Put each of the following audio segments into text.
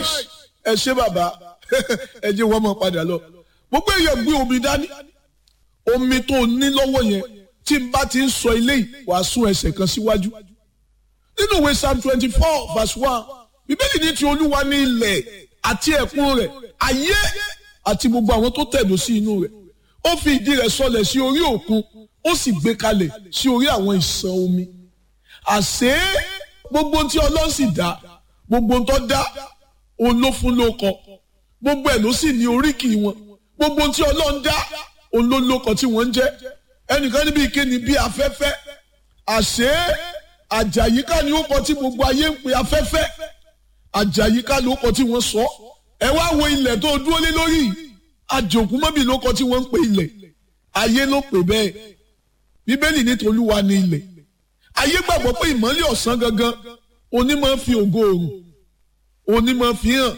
nice ẹ ṣé bàbá ẹ jẹ́ wọ́n mọ̀ padà lọ gbogbo èèyàn gbé omi dání omi tó ní lọ́wọ́ yẹn tí n bá ti ń sọ eléyìí wàá sún ẹsẹ̀ kan síwájú nínú ìwé psalm twenty four verse one bíbélì ní ti olúwa ní ilẹ̀ àti ẹ̀kún rẹ̀ ayé àti gbogbo àwọn tó tẹ̀dó sí inú rẹ̀ ó fi ìdí rẹ̀ sọlẹ̀ sí orí òkun ó sì gbé kalẹ̀ sí orí àwọn ìsàn omi àṣé gbogbo tí ọlọ́run sì dá gbogbo tó dá òun ló fún lóko gbogbo ẹ̀ ló sì ní oríkì wọn gbogbo tí ọlọ́run dá òun ló lóko tí wọ́n ń jẹ́ ẹnìkan níbi ìkéni bí afẹ́fẹ́ àṣé àjàyíká ni ó kọ tí gbogbo ayé ń pe afẹ́fẹ́ àjàyíká ló kọ tí wọ́n sọ ẹ wá wo ilẹ̀ tó dúró lé lórí àjòkú mọ́bì ló kọ tí wọ́n ń pe ilẹ̀ ayé ló pè bẹ́ẹ̀ bíbélì ní tolúwa ní ilẹ̀ ayé gbàgbọ́ pé ìmọ́lẹ̀ ọ̀sán gangan onímọ̀ fi ògo òrùn onímọ̀ fi hàn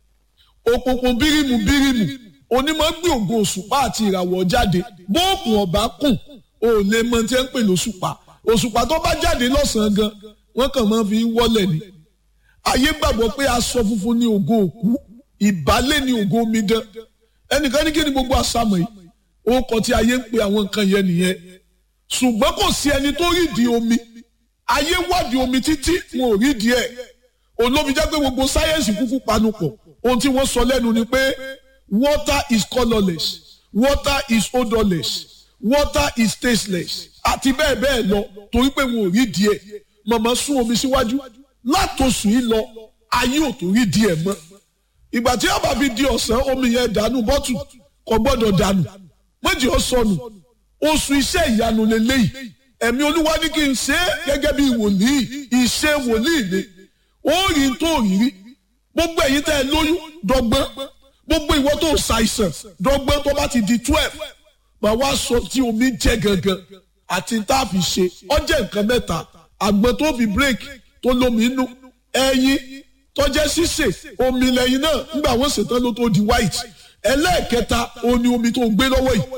òkùnkùn bírímù bírímù onímọ̀ gbé ògo òṣùpá àti ìràwọ̀ jáde bóòkùn ọ̀bá kùn ò lè mọ tí ẹ ń pè lóṣùpá òṣùpá tó bá jáde lọ́sàn-án gan wọ́n kàn máa fi wọ́lẹ̀ ni ayé gbàgbọ́ pé aṣọ funfun ní ògo òkú ìbálẹ̀ ní ògo omidan ẹnìkan ní kí ni gbogbo àṣàmọ̀ yìí orúkọ tí ayé ń pe àwọn nǹkan yẹn nìyẹn ṣùgbọ́n kò sí ẹni tó rí di omi ayé wádìí omi títí wọn ò rí di ẹ̀ olóbi jẹ́ pé gbogbo sáyẹ́ǹsì kúkú panupọ̀ ohun tí wọ́n sọ lẹ́nu ni pé water is colourless water is odourless water is tasteless àti bẹ́ẹ̀ bẹ́ẹ̀ lọ torí pé wọn ò rí di ẹ̀ màmá sún omi síwájú látòsùn yìí lọ ayé ò tó rí di ẹ̀ mọ́ ìgbà tí a bá fi di ọ̀sán omi yẹn dànù bọ́tù kò gbọ́dọ̀ dànù méjì ó sọnù oṣù iṣẹ́ ìyanu lélẹ́yìí ẹ̀mí olúwa ní kí n ṣe é gẹ́gẹ́ bí wòlíì ìṣe wòlíì ni ó rí tó rírí gbogbo ẹ̀yin tẹ́ ẹ lóyún dọ́gbọ́n gbogbo ìwọ tó ṣàìsàn dọ́gbọ́n tó bá ti di twelve màá wá sọ tí omi jẹ́ gangan àti tá a fi ṣe ọjẹ́ nǹkan mẹ́ta àgbọn tó fi break tó lómi inú ẹyin tọ́jẹ́ sísè omi lẹ́yìn náà nígbà wọ́n ṣètò ló tó di white ẹlẹ́ẹ̀kẹta òun ni omi tó ń gbé lọ́wọ́ yìí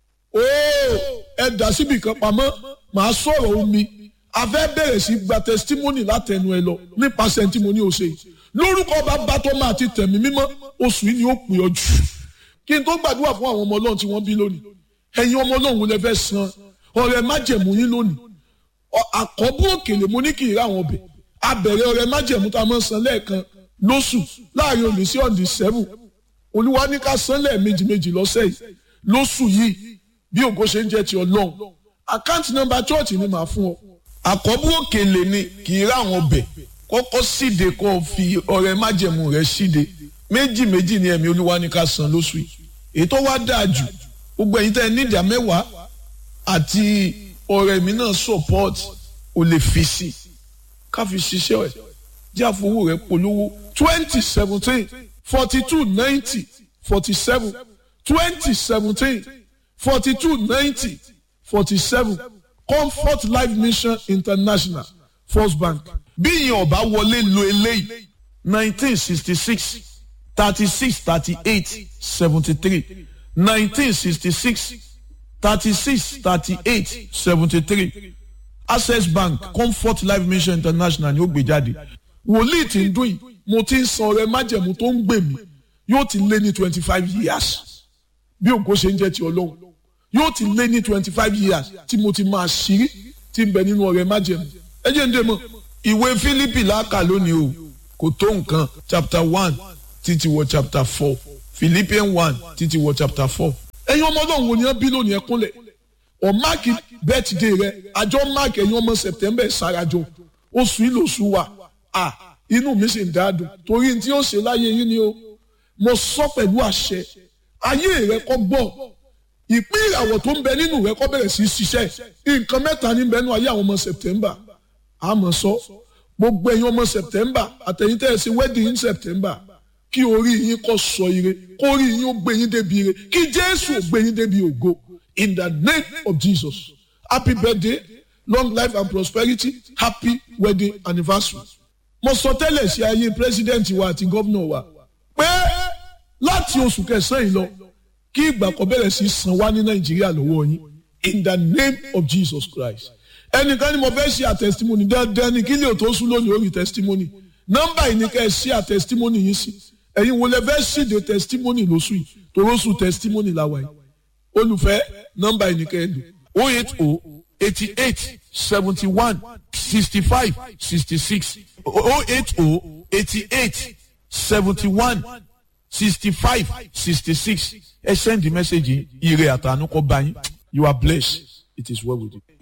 ooo ẹ dà síbi kan pamọ́ màá sọ̀rọ̀ omi a fẹ́ bẹ̀rẹ̀ sí gba testimony látẹnu ẹ lọ nípasẹ̀ tí mo ní o ṣe yìí lórúkọ bàbá tó máa ti tẹ̀mí mímọ́ oṣù yìí ni ó pè ọ jù kí n tó gbàdúrà fún àwọn ọmọ ọlọ́run tí wọ́n bí lónìí ẹ̀yin ọmọ ọlọ́run lè fẹ́ san ọrẹ májẹ̀mú yín lónìí àkọ́bù òkèlè mo ní kì í rà àwọn ọbẹ̀ abẹ̀rẹ̀ ọrẹ májẹ̀mú tá a máa san lẹ́ẹ̀kan lóṣù láàrin òní sí ọ̀dì sẹ́fù olúwa ní ká san lẹ́ẹ̀mejì méjì lọ́sẹ̀ yìí lóṣù yìí bí ògo ṣe ń jẹ́ ti ọlọ́run àkáǹtì nọ́mbà chọ́ọ̀chì ni màá fún ọ. àkọ́bù òkèlè ni kì í rà àwọn ọbẹ̀ kọ́kọ́ síde kó o fi ọrẹ májẹ̀mú rẹ síde méjì méjì ni ẹ̀mí olúwa ní ká san lóṣù yìí èyí tó wá dáa jù gbogbo ẹ̀yin tẹ́ ẹ ní ìdá mẹ́wàá àti ọ̀rẹ́ mi náà support o lè fi sí ká fi ṣiṣẹ́ ẹ̀ jẹ́ àfowó rẹ̀ polówó twenty seventeen forty two ninety forty seven twenty seventeen forty two ninety forty seven comfort life mission international first bank bí ìyẹn ọba wọlé lo eléyìí nineteen sixty six thirty six thirty eight seventy three nineteen sixty six thirty-six thirty-eight seventy-three access bank comfort life mission international ni ó gbé jáde wòlíì tí ń dún yìí mo ti ń san ọrẹ májẹ̀mú tó ń gbè mí yóò ti lé ní twenty five years bí ògo ṣe ń jẹ́ ti ọlọ́run yóò ti lé ní twenty five years tí mo ti máa ṣírí tí ń bẹ nínú ọrẹ májẹ̀mú ẹ jẹ́ ń dé mọ́ ìwé Fílípì láàkà lónìí o kò tó nǹkan chapter one títí wọ chapter four Philippians one títí wọ chapter four ẹ̀yin ọmọ ọlọ́run wo ni wọ́n bí lónìí ẹ kúnlẹ̀ ọ̀ máàkì bẹ́tìdé rẹ àjọ máàkì ẹ̀yin ọmọ sẹ̀tẹ̀mbẹ̀ ṣàràjọ oṣù yìí lóṣù wa à inú mi sì ń dáadùn torí tí ó ṣe láyé yín ni o mo sọ pẹ̀lú àṣẹ ayé rẹ kọ́ gbọ́ ìpín ìràwọ̀ tó ń bẹ nínú rẹ kọ́ bẹ̀rẹ̀ sí í ṣiṣẹ́ nǹkan mẹ́ta ní bẹ́ẹ̀ nú ayé àwọn ọmọ sẹ̀tẹ̀mbà àmọ́ sọ gbogbo ẹ̀yin ọmọ sẹ̀tẹ̀mbà àtẹ̀yìn tẹ́ ẹ ṣe wedding in September kí orí yín kó sọ ire kó orí yín ó gbé yín débi ire kí jésù ó gbé yín débi ògo in the name of jesus happy birthday long life and prosperity happy wedding anniversary. mo sọ tẹ́lẹ̀ sí ayé pírẹ́sidẹ́ǹtì wa àti gómìnà wa pé láti oṣù kẹsàn-án yìí lọ kí ìgbà kan bẹ̀rẹ̀ sí san wá ní nàìjíríà lọ́wọ́ yín in the name of jesus christ ẹnìkan ni mo fẹ́ ṣe àtẹ̀sítímọ́nì dandan ni kí lè tó sún lónìí orí tẹ̀sítímọ́nì nọ́mbà yìí ni ká ẹ ṣí à testimony yìí sí ẹ̀yin wo lẹ fẹ́ ṣíde testimony lóṣù yìí toróṣù testimony làwà yìí olùfẹ́ nọ́mbà yìí ni ká ẹ lò. o eight o eighty eight seventy one sixty five sixty six o eight o eighty eight seventy one sixty five sixty six ẹ send the message yìí ire àtànú kọ bá yín you are blessed it is well with you.